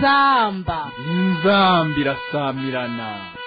inzamba inzamba irasamirana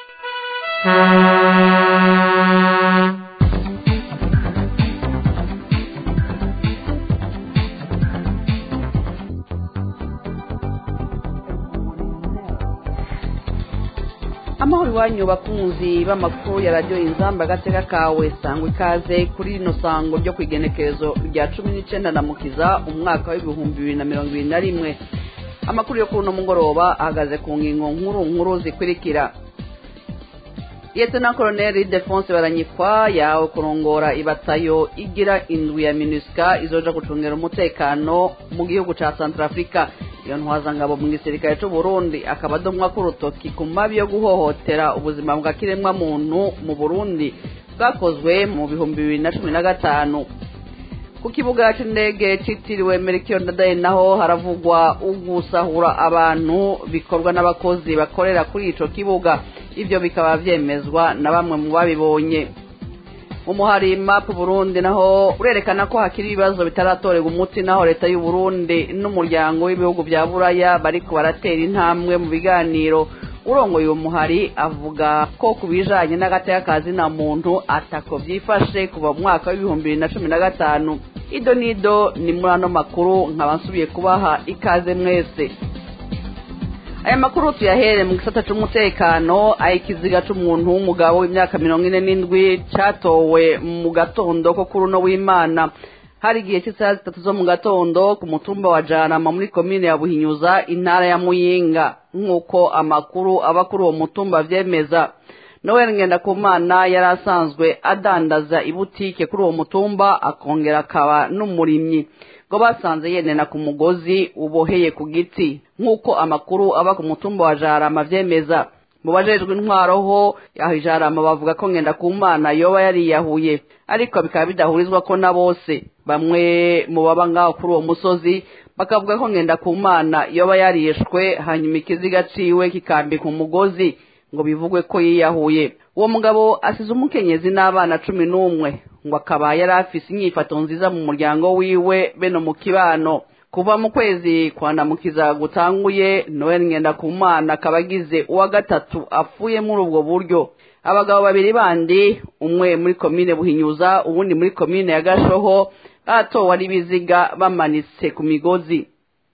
amahoro iwanyu bakunzi b'amakuru ya radiyo inzamba agateka kawe sangwa ikaze kuri rino sango ryo ku igenekerezo rya cumi n'icyenda na mukiza umwaka w'ibihumbi bibiri na mirongo ibiri na rimwe amakuru yo kuri uno mugoroba ahagaze ku ngingo nkuru nkuru zikurikira liyetena koroneri defonse baranyikwa yawe kurongora ibatayo igira indwi ya minusika izoja gucungira umutekano mu gihugu ca santarafurika iyo ntwazangabo mu gisirikare c'u burundi akaba adomwa k'urutoki ku mabi yo guhohotera ubuzima bwa kiremwa muntu mu burundi bwakozwe mu bihumbi bibiri na cumi na gatanu ku kibuga c'indege citiriwe merikiyo ndadaye naho haravugwa ugusahura abantu bikorwa n'abakozi bakorera kuri ico kibuga ivyo bikaba vyemezwa na bamwe mu babibonye umuhari map burundi naho urerekana ko hakiri ibibazo bitaratorerwa umuti naho leta y'u Burundi n'umuryango w'ibihugu vya buraya bariko baratera intambwe mu biganiro urongoye uwo muhari avuga ko ku bijanye n'agateka kazi na muntu atako vyifashe kuva mu mwaka w'ibihumbi bibiri na cumi na gatanu ido nido ni muri ano makuru nkaba nsubiye kubaha ikaze mwese aya makuru tuyahere mu gisata c'umutekano aho ikiziga c'umuntu w'umugabo w'imyaka mirongo ine n'indwi catowe mu gatondo ko kuri uno w'imana hari igihe cy'isaha zitatu zo mu gatondo ku mutumba wa jarama muri komine ya buhinyuza intara ya muyinga nk'uko amakuru aba kuri uwo mutumba avyemeza noel ngendakumana yari asanzwe adandaza ibutike kuri uwo mutumba akongera akaba n'umurimyi ngo basanze yenena ku mugozi uboheye ku giti nk'uko amakuru aba ku mutumba wa jarama vyemeza mu bajejwe intwaro ho aho ijarama bavuga ko ngendakumana yoba yariyahuye ariko bikaba bidahurizwa ko na bose bamwe mu baba ngaho kuri uwo musozi bakavuga ko ngendakumana yoba yarishwe hanyuma ikiziga ciwe kikambika umugozi ngo bivugwe ko yiyahuye uwo mugabo asize umukenyezi n'abana cumi n'umwe ngo akaba yari afise inyifato nziza mu muryango wiwe beno mu kibano kuva mu kwezi kwandamukiza gutanguye noel ngendakumana akaba agize uwa gatatu apfuye muri ubwo buryo abagabo babiri bandi umwe muri komine buhinyuza uwundi muri komine ya gashoho batowe ari ibiziga bamanitse ku migozi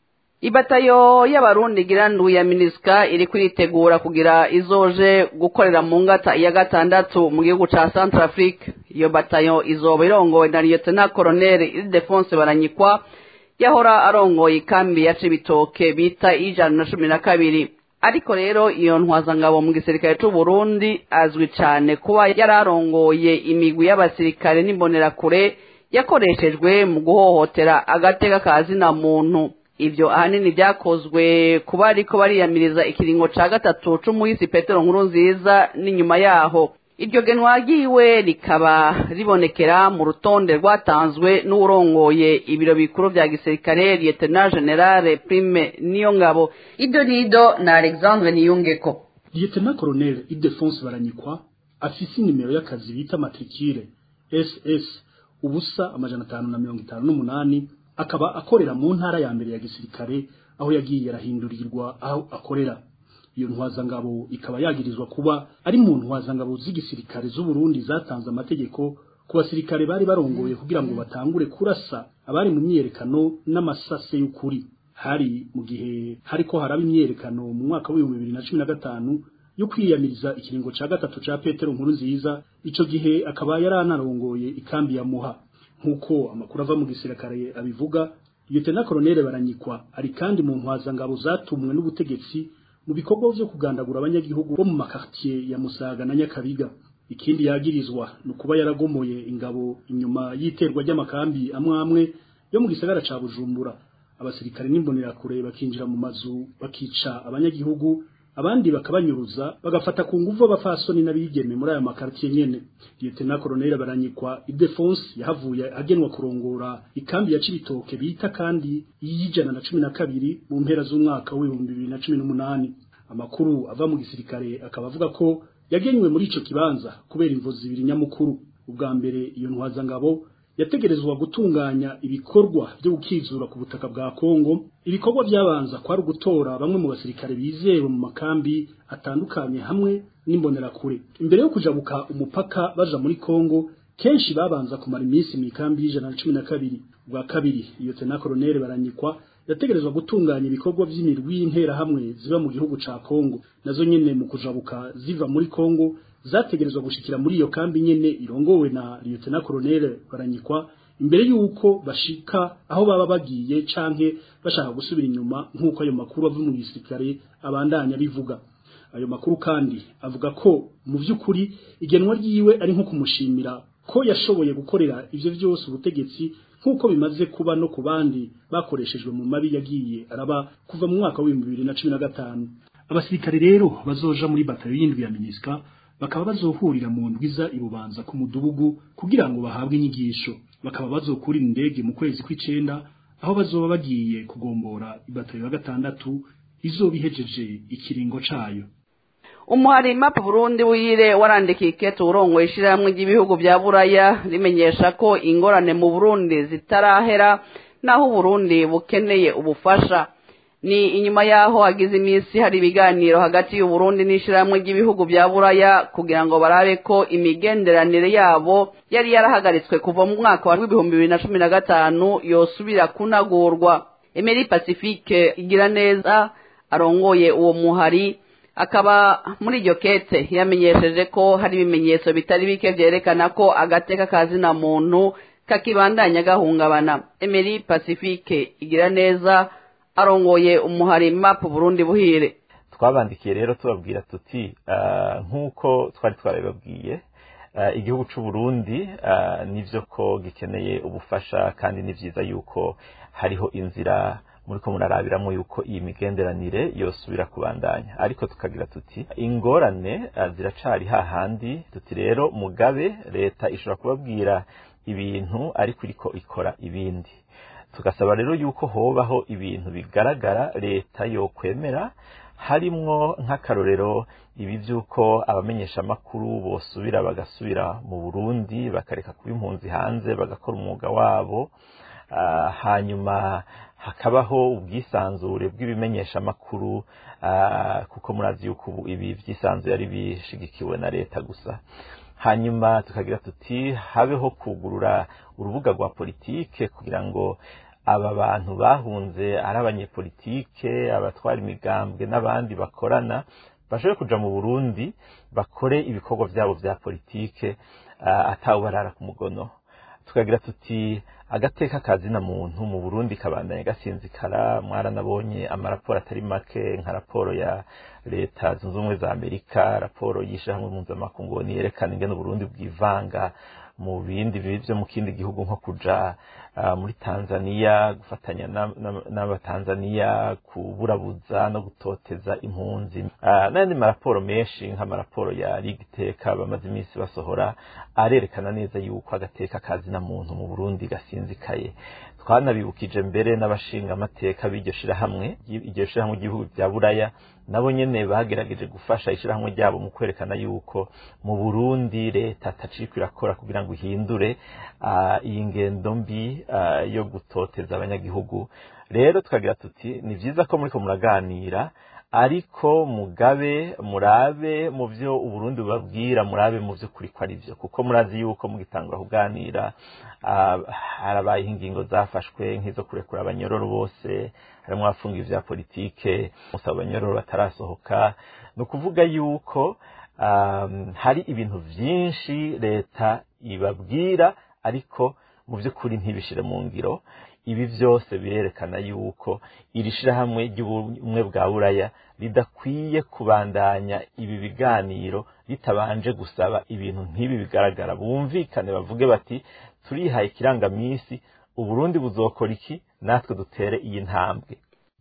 ibatayo y'abarundi girandu ya minisika iri kwitegura kugira izoje gukorera mu ngata ya gatandatu mu gihugu ca centrafrique iyo batayo izoba irongowe na lieutenant colonel ildefonse baranyikwa yahora arongoye ikambi ya cibitoke bita ijana na cumi na kabiri ariko rero iyo ntwazangabo mu gisirikare c'u Burundi azwi cane kuba yararongoye imigwi y'abasirikare n'imbonerakure yakoreshejwe mu guhohotera agateka ka zina muntu ivyo ahanini vyakozwe kuba ariko bariyamiriza ikiringo ca gatatu c'umuhisi petero nkuru nziza n'inyuma yaho iryo genwa ryiwe rikaba ribonekera mu rutonde rwatanzwe n'uwurongoye ibiro bikuru vya gisirikare lieutenant generale prime niyo ngabo ido nido na alexandre niyungeko lieutenant colonel idefonse baranyikwa afise inimero y'akazi bita matricule ss ubusa amajana atanu na mirongo itanu n'umunani akaba akorera mu ntara ya mbere ya gisirikare aho yagiye arahindurirwa aho akorera iyo ntwazangabo ikaba yagirizwa kuba ari mu ntwazangabo z'igisirikare z'u Burundi zatanze amategeko ku basirikare bari barongoye kugira ngo batangure kurasa abari mu myerekano n'amasase y'ukuri hari mu gihe hariko haraba imyerekano mu mwaka w'ibihumbi bibiri na cumi na gatanu yo kwiyamiriza ikiringo ca gatatu ca Petero nkuru nziza ico gihe akaba yaranarongoye ikambi ya Muha nk'uko amakuru ava mu gisirikare abivuga Lieutenant Colonel Baranyikwa ari kandi mu ntwazangabo zatumwe n'ubutegetsi mu bikorwa vyo kugandagura abanyagihugu bo mu makartier ya Musaga na Nyakabiga ikindi yagirizwa no kuba yaragomoye ingabo inyuma y'iterwa ry'amakambi amwe amwe yo mu gisagara ca Bujumbura abasirikare n'imbonerakure bakinjira mu mazu bakica abanyagihugu abandi bakabanyuruza bagafata ku nguvu abafasoni n'abigeme muri aya makartier nyene Lieutenant Colonel Baranyikwa Idefonse yahavuye agenwa kurongora ikambi ya Cibitoke bita kandi y'ijana na cumi na kabiri mu mpera z'umwaka w'ibihumbi bibiri na cumi n'umunani amakuru ava mu gisirikare akaba avuga ko yagenywe muri ico kibanza kubera imvo zibiri nyamukuru ubwa mbere iyo ntwazangabo yategerezwa gutunganya ibikorwa byo gukizura ku butaka bwa Kongo ibikorwa byabanza kwari gutora bamwe mu basirikare bizewe mu makambi atandukanye hamwe n'imbonerakure imbere yo kujabuka umupaka baja muri Kongo kenshi babanza kumara iminsi mu ikambi y'ijana na cumi na kabiri bwa kabiri iyo tena koloneli baranyikwa yategerezwa gutunganya ibikorwa by'imirwi y'interahamwe ziba mu gihugu ca Kongo nazo nyene mu kujabuka ziva muri Kongo zategerezwa gushikira muri iyo kambi nyene irongowe na Lieutenant Colonel Baranyikwa imbere yuko bashika aho baba bagiye canke bashaka gusubira inyuma nk'uko ayo makuru ava mu gisirikare abandanya bivuga ayo makuru kandi avuga ko mu by'ukuri igenwa ryiwe ari nko kumushimira ko yashoboye gukorera ivyo vyose ubutegetsi nk'uko bimaze kuba no ku bandi bakoreshejwe mu mabi yagiye araba kuva mu mwaka w'ibihumbi bibiri na cumi na gatanu abasirikare rero bazoja muri batayo y'indwi ya minisika bakaba bazohurira mu ndwiza ibubanza ku mudugudu kugira ngo bahabwe inyigisho bakaba bazokurira indege mu kwezi kw'icenda aho bazoba bagiye kugombora ibatayo ya gatandatu izoba ihejeje ikiringo cayo umuhari map burundi wire warandikiye ikete urongoye ishyirahamwe ry'ibihugu bya buraya rimenyesha ko ingorane mu burundi zitarahera naho uburundi bukeneye ubufasha ni inyuma y'aho hagize iminsi hari ibiganiro hagati y'uburundi n'ishyirahamwe ry'ibihugu bya buraya kugira ngo barabe ko imigenderanire yabo yari yarahagaritswe kuva mu mwaka wa w'ibihumbi bibiri na cumi na gatanu yosubira kunagurwa emeri pacifique igira neza arongoye uwo muhari akaba muri iryo kete yamenyesheje ko hari ibimenyetso bitari bike byerekana ko agateka kazina muntu kakibandanya gahungabana emeri pacifique igira neza arongoye umuhari map burundi buhire twabandikiye rero tubabwira tuti nk'uko twari twarabibabwiye igihugu cy'u Burundi nivyo ko gikeneye ubufasha kandi ni byiza yuko hariho inzira muri ko murarabiramo yuko iyi migenderanire yosubira kubandanya ariko tukagira tuti ingorane ziracari hahandi tuti rero mugabe leta ishobora kubabwira ibintu ariko iriko ikora ibindi tugasaba rero yuko hobaho ibintu bigaragara leta yokwemera harimwo nk'akarorero ibi by'uko abamenyeshamakuru bosubira bagasubira mu burundi bakareka kuba impunzi hanze bagakora umwuga wabo hanyuma hakabaho ubwisanzure bw'ibimenyeshamakuru kuko murazi yuko ubu ibi byisanzuye ari bishigikiwe na leta gusa hanyuma tukagira tuti habeho kugurura urubuga rwa politike kugira ngo aba bantu bahunze ari abanyepolitike abatwara imigambwe n'abandi bakorana bashobore kuja mu burundi bakore ibikorwa byabo bya politike atawubarara ku mugono tukagira tuti agateka kazina muntu mu Burundi kabandanye gasinzikara mwaranabonye amaraporo atari make nka raporo ya leta zunze ubumwe za Amerika raporo y'ishyirahamwe mpuzamakungu yerekana ingene Burundi bwivanga mu bindi byo mu kindi gihugu nko kuja uh, muri Tanzania gufatanya n'abatanzania kuburabuza no gutoteza impunzi uh, n'andi maraporo menshi nk'amaraporo ya ligiteka bamaze iminsi basohora arerekana neza yuko agateka kazina muntu mu Burundi gasinzikaye twanabibukije mbere n'abashinga amateka b'iryo shirahamwe iryo shirahamwe ry'ibihugu bya buraya nabo nyene bagerageje gufasha ishirahamwe ryabo mu kwerekana yuko mu Burundi leta ataciko irakora kugira ngo ihindure uh, iyi ngendo mbi uh, yo gutoteza abanyagihugu rero tukagira tuti ni vyiza ko muriko muraganira ariko mugabe murabe mu byo uburundi bubabwira murabe mu byo kuri ko ari byo kuko murazi yuko mugitangura kuganira harabaye ingingo zafashwe nk'izo kurekura abanyororo bose harimo abafungiye vya politike musaba abanyororo batarasohoka ni ukuvuga yuko hari ibintu byinshi leta ibabwira ariko mu by'ukuri ntibishire mu ngiro ibi byose birerekana yuko iri shirahamwe ry'ubumwe bwa buraya ridakwiye kubandanya ibi biganiro ritabanje gusaba ibintu nk'ibi bigaragara bumvikane bavuge bati turihaye ikirangamisi uburundi buzokora iki natwe dutere iyi ntambwe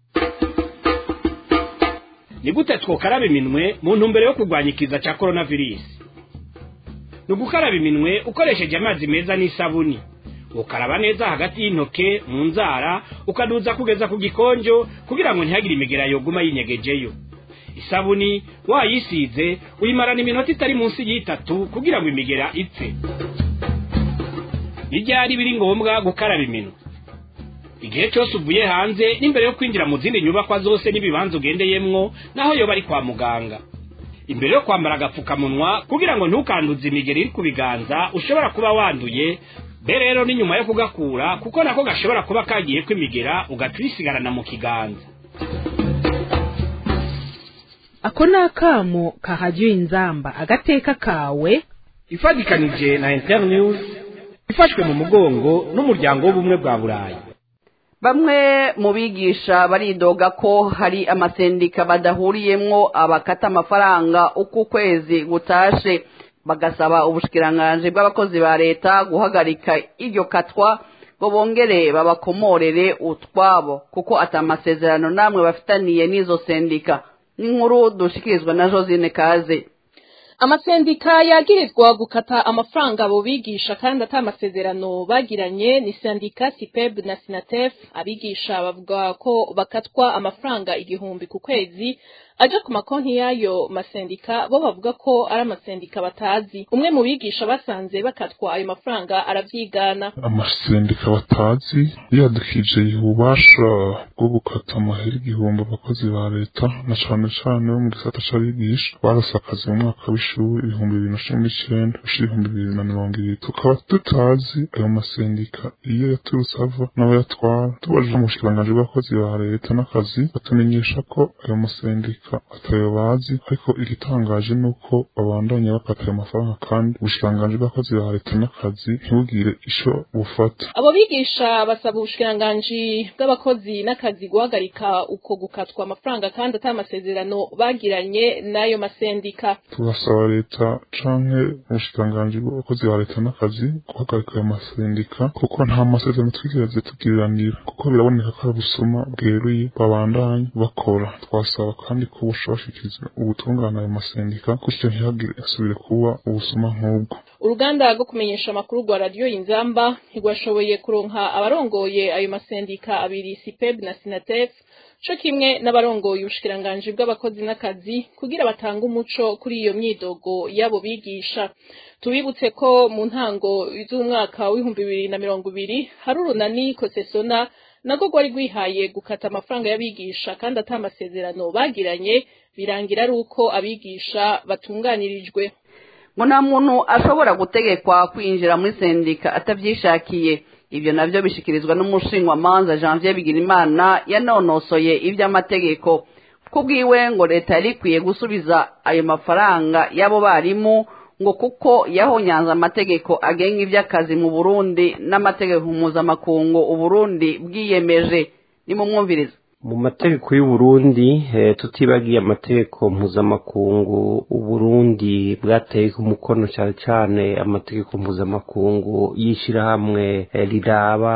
ni gute twokaraba iminwe mu ntumbero yo kurwanya ikiza cya coronavirus ni ugukaraba iminwe ukoresheje amazi meza n'isabuni ukaraba neza hagati y'intoke mu nzara ukaduza kugeza ku gikonjo kugira ngo ntihagire imigera yoguma yinyegejeyo isabuni wayisize uyimarana iminota itari munsi y'itatu kugira ngo imigera ipfe n'iryari biri ngombwa gukaraba iminwe igihe cyose uvuye hanze n'imbere yo kwinjira mu zindi nyubakwa zose n'ibibanza ugendeyemwo naho yoba ari kwa muganga imbere yo kwambara agapfukamunwa kugira ngo ntukanduze imigeri iri ku biganza ushobora kuba wanduye be rero ni nyuma yo kugakura kuko nako gashobora kuba kagiye kwimigera ugaca uyisigarana mu kiganza ako ni akamo kahajya inzamba agateka kawe ifatikanije na internews ifashwe mu mugongo n'umuryango w'ubumwe bwa burayi bamwe mu bigisha baridoga ko hari amasendika badahuriyemwo abakata amafaranga uko ukwezi gutashe bagasaba ubushikiranganji bw'abakozi ba leta guhagarika iryo katwa ngo bongere babakomorere utwabo kuko atamasezerano namwe bafitaniye n'izo sendika n'inkuru dushikirizwa na josine kaze amasendika yagirizwa gukata amafaranga abo bigisha kandi ata amasezerano bagiranye ni sendika sipeb na sinatef abigisha bavuga ko bakatwa amafaranga igihumbi ku kwezi aja ku makonti y'ayo masendika bo bavuga ko ari amasendika batazi umwe mu bigisha basanze bakatwa ayo mafaranga aravyigana amasendika batazi yadukije ububasha bwo gukata amahera igihumbi abakozi ba leta na cane cane bo mu gisata c'abigisha barose akazi mu mwaka w'ishuri ibihumbi bibiri na cumi n'icenda gushira ibihumbi bibiri na mirongo ibiri tukaba tutazi ayo masendika iyo yaturutse ava n'abayatwara tubajije mu bushikiranganji bw'abakozi ba leta n'akazi batumenyesha ko ayo masendika atayo bazi ariko igitangaje ni uko babandanya bakata ayo mafaranga kandi ubushikiranganji bw'abakozi ba leta n'akazi ntibugire ico bufata abo bigisha basaba ubushikiranganji bw'abakozi n'akazi guhagarika uko gukatwa amafaranga kandi ata amasezerano bagiranye n'ayo masendika tugasaba leta canke ubushikiranganji bw'abakozi ba leta n'akazi guhagarika ayo masendika kuko nta masezerano twigeze tugiriranira kuko biraboneka ko ari ubusuma bweruye babandanya bakora twasaba kandi ko bushobashikiriza ubutungane ayo masendika gutyo ntihagire asubire kuba ubusuma nk'ubwo uruganda rwo kumenyesha amakuru rwa radiyo inzamba ntirwashoboye kuronka abarongoye ayo masendika abiri sipeb na sinatef co kimwe n'abarongoye ubushikiranganji bw'abakozi n'akazi kugira batange umuco kuri iyo myidogo y'abo bigisha tubibutse ko mu ntango z'umwaka w'ibihumbi bibiri na mirongo ibiri hari urunani kosesona nabwo rwari rwihaye gukata amafaranga y'abigisha kandi ata amasezerano bagiranye birangira ari uko abigisha batunganirijwe ngo nta muntu ashobora gutegekwa kwinjira muri sendika atabyishakiye ibyo nabyo bishikirizwa n'umushingwamanza janvier bigirimana yanonosoye iby'amategeko kubwiwe ngo leta yari ikwiye gusubiza ayo mafaranga y'abo barimu ngo kuko yahonyanze amategeko agenga iby'akazi mu burundi n'amategeko mpuzamakungu uburundi bwiyemeje nimumwumviriza mu mategeko y'uburundi tutibagiye amategeko mpuzamakungu uburundi bwateye umukono cyane cyane amategeko mpuzamakungu y'ishyirahamwe riraba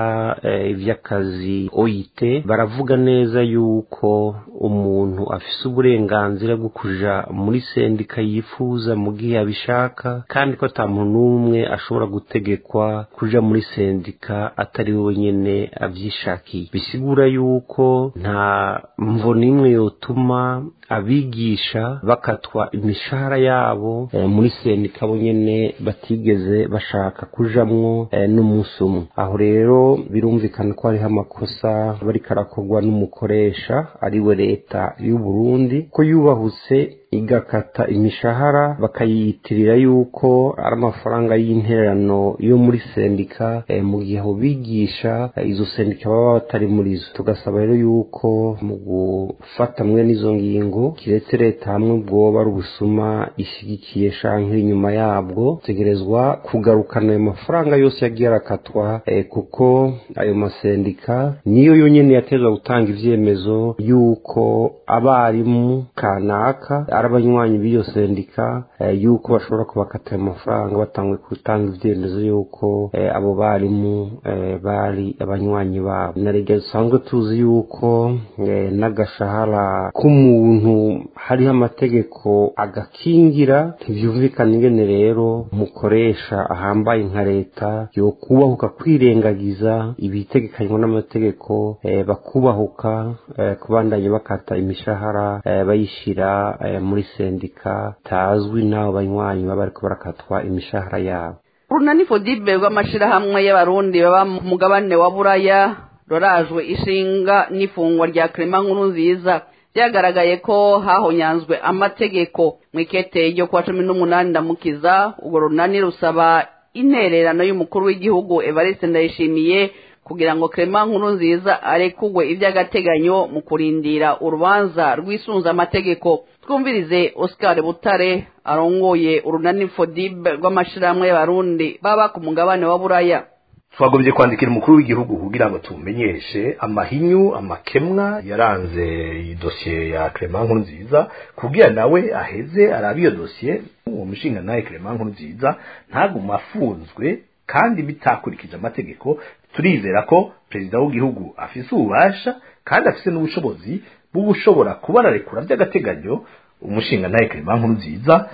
iby'akazi oyite baravuga neza yuko umuntu afise uburenganzira bwo kuja muri sendika yifuza mu gihe abishaka kandi ko ata muntu n'umwe ashobora gutegekwa kuja muri sendika atari we nyene avyishakiye bisigura yuko nta mvo n'imwe yotuma abigisha bakatwa imishahara yabo e, muri sendika bo nyene batigeze bashaka kujamwo e, n'umunsi umwe aho rero birumvikana ko hariho amakosa bariko arakorwa n'umukoresha ariwe leta y'u Burundi ko yubahutse igakata imishahara bakayiyitirira yuko ari amafaranga y'intererano yo muri sendika e, mu gihe abo bigisha e, izo sendika baba batari muri zo tugasaba rero yuko mu gufata mwe n'izo ngingo kiretse leta hamwe bwoba ari ubusuma ishyigikiye shanke inyuma yabwo tegerezwa kugarukana ayo mafaranga yose yagiye arakatwa e, kuko ayo masendika niyo yonyene yatezwa gutanga ivyemezo yuko abarimu kanaka ari abanywanyi b'iyo sendika yuko bashobora kubakata ayo mafaranga batangwe gutanga ivyemezo yuko abo barimu bari abanywanyi babo na rege dusanzwe tuzi yuko n'agashahara k'umuntu hariho amategeko agakingira ntivyumvikana ingene rero umukoresha ahambaye nka leta yokubahuka kwirengagiza ibitegekanywa n'amategeko bakubahuka kubandanya bakata imishahara bayishira muri sendika tazwi n'abo banywanyi baba bariko barakatwa imishahara yabo urunani fodibe rw'amashirahamwe y'abarundi baba mu mugabane wa buraya rorajwe ishinga n'ifungwa rya krema nkuru nziza byagaragaye ko hahonyanzwe amategeko mu ikete ryo kuwa cumi n'umunani ndamukiza urwo runani rusaba intererano y'umukuru w'igihugu evariste ndayishimiye kugira ngo krema nkuru nziza arekugwe iby'agateganyo mu kurindira urubanza rwisunze amategeko twumvirize oscar butare arongoye urunani fodibe rw'amashirahamwe y'abarundi baba ku mugabane wa buraya twagombye kwandikira umukuru w'igihugu kugira ngo tumumenyeshe amahinyu amakemwa yaranze iyi dosiye ya Clement nkuru nziza kugira nawe aheze arabe iyo dosiye uwo mushinga nawe Clement nkuru nziza ntaguma afunzwe kandi bitakurikije amategeko turizera ko perezida w'igihugu afise ububasha kandi afise n'ubushobozi bw'ubushobora kuba ararekura by'agateganyo umushinga nawe Clement nkuru nziza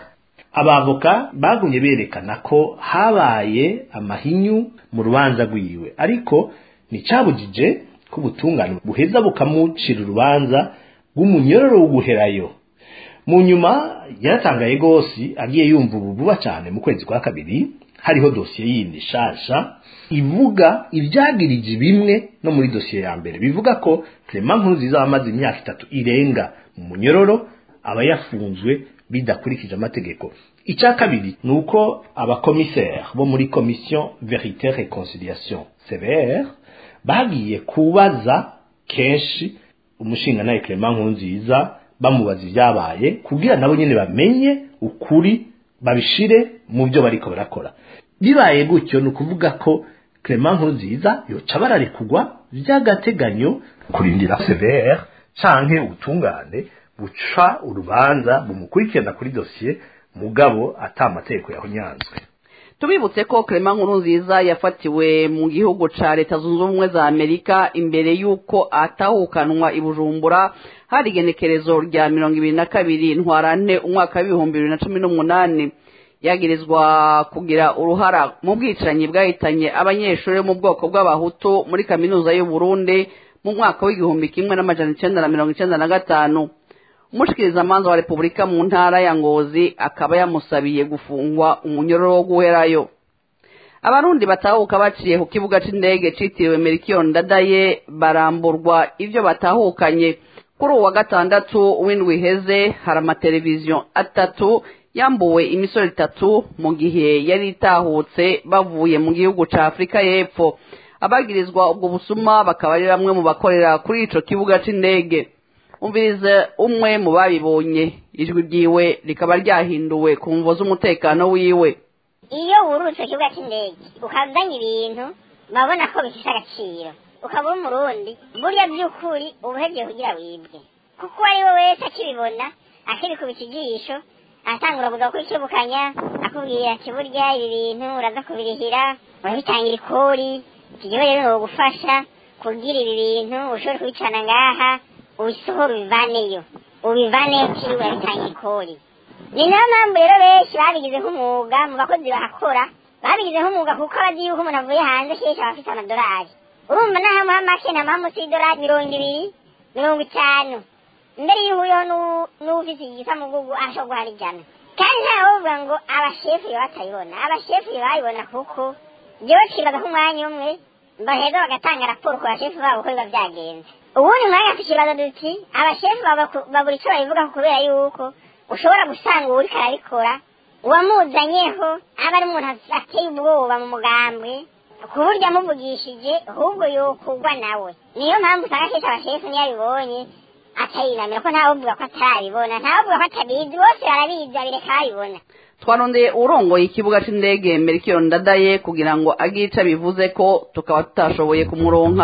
abavoka bagumye berekana ko habaye amahinyu mu rubanza rwiwe ariko nticyabujije ko ubutungane buheza bukamucira urubanza rw'umunyororo w'uguherayo mu nyuma yaratangaye rwose agiye yumva ubu vuba cyane mu kwezi kwa kabiri hariho dosiye yindi shasha ivuga ibyagirije bimwe no muri dosiye ya mbere bivuga ko Clement Nkurunziza amaze imyaka itatu irenga mu munyororo aba yafunzwe bidakurikije amategeko icya kabiri ni uko abakomiseri bo muri komisiyo verite reconciliation cvr bagiye kubaza kenshi umushinga nawe Clement Nkurunziza bamubaza ibyabaye kugira nabo nyine bamenye ukuri babishire mu byo bariko barakora bibaye gutyo ni ukuvuga ko Clement Nkurunziza yoca bararekugwa by'agateganyo kurindira cvr canke ubutungane buca urubanza bumukurikirana kuri dosiye mugabo ata amategeko yahonyanzwe tubibutse ko Clement Nkurunziza yafatiwe mu gihugu ca leta zunze ubumwe za amerika imbere y'uko atahukanwa i bujumbura hari igenekerezo rya mirongo ibiri na kabiri ntwarante umwaka w'ibihumbi bibiri na cumi n'umunani yagirizwa kugira uruhara mu bwicanyi bwahitanye abanyeshuri bo mu bwoko bw'abahutu muri kaminuza y'u Burundi mu mwaka w'igihumbi kimwe n'amajana icenda na mirongo icenda na gatanu umushikirizamanza wa repubulika mu ntara ya ngozi akaba yamusabiye gufungwa umunyororo wo guherayo abarundi batahuka baciye ku kibuga c'indege citiriwe merikiyo ndadaye baramburwa ivyo batahukanye kuri uwa gatandatu w'indwi iheze hari amateleviziyo atatu yambuwe imisoro itatu mu gihe yari itahutse bavuye mu gihugu ca afurika y'epfo abagirizwa ubwo busuma bakaba ari bamwe mu bakorera kuri ico kibuga c'indege umvirize umwe mu babibonye ijwi ryiwe rikaba ryahinduwe ku mvo z'umutekano wiwe iyo wurutse ikibuga cy'indege ukazanye ibintu babona ko bifite agaciro ukaba uri umurundi burya by'ukuri uba uhebyeye kugira wibwe kuko uwo ari we wese akibibona akibikubita ijisho atangura kuza kwikebukanya akubwira ati burya ibi bintu uraza kubirihira urabitangira ikori iki gihe rero ni ugufasha kugira ibi bintu ushobore kubicana ngaha ubisohora ubivaneyo ubivaneyo kiri urabitangira ikori ni nayo mpamvu rero benshi babigize nk'umwuga mu bakozi bahakora babigize nk'umwuga kuko abazi yuko umuntu avuye hanze kenshi aba afite amadolari urumva naho muha make na muha munsi y'idolari mirongo ibiri mirongo itanu mbere y'uhuyeho n'ufite igisamugugu arashobora guhara ijana kandi ntawe uvuga ngo abashefu iyo batayibona abashefu iyo bayibona kuko byewe twibaza nk'umwanya umwe baheza bagatanga raporo ku bashefu babo uko biba byagenze ubundi mwanya tukibaza duti abashefu babura icyo babivuga kubera yuko ushobora gusanga uwo uriko arabikora uwamuzanyeho aba ari umuntu ateye ubwoba mu mugambwe ku buryo amuvugishije ahubwo yokugwa nawe niyo mpamvu usanga kenshi abashefu niyo abibonye atayinamira ko ntawuvuga ko atarabibona ntawuvuga ko atabizi bose barabizi babireka babibona twarondeye urongoye ikibuga c'indege merikiyo ndadaye kugira ngo agire ico bivuze ko tukaba tutashoboye kumuronka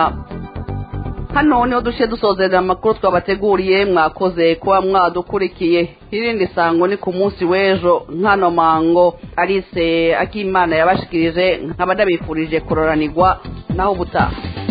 hano niho duce dusozerera amakuru twabateguriye mwakoze kuba mwadukurikiye irindi sango ni ku munsi w'ejo nkano mango arise akimana yabashikirije nkaba ndabifurije kuroranirwa naho ubutaha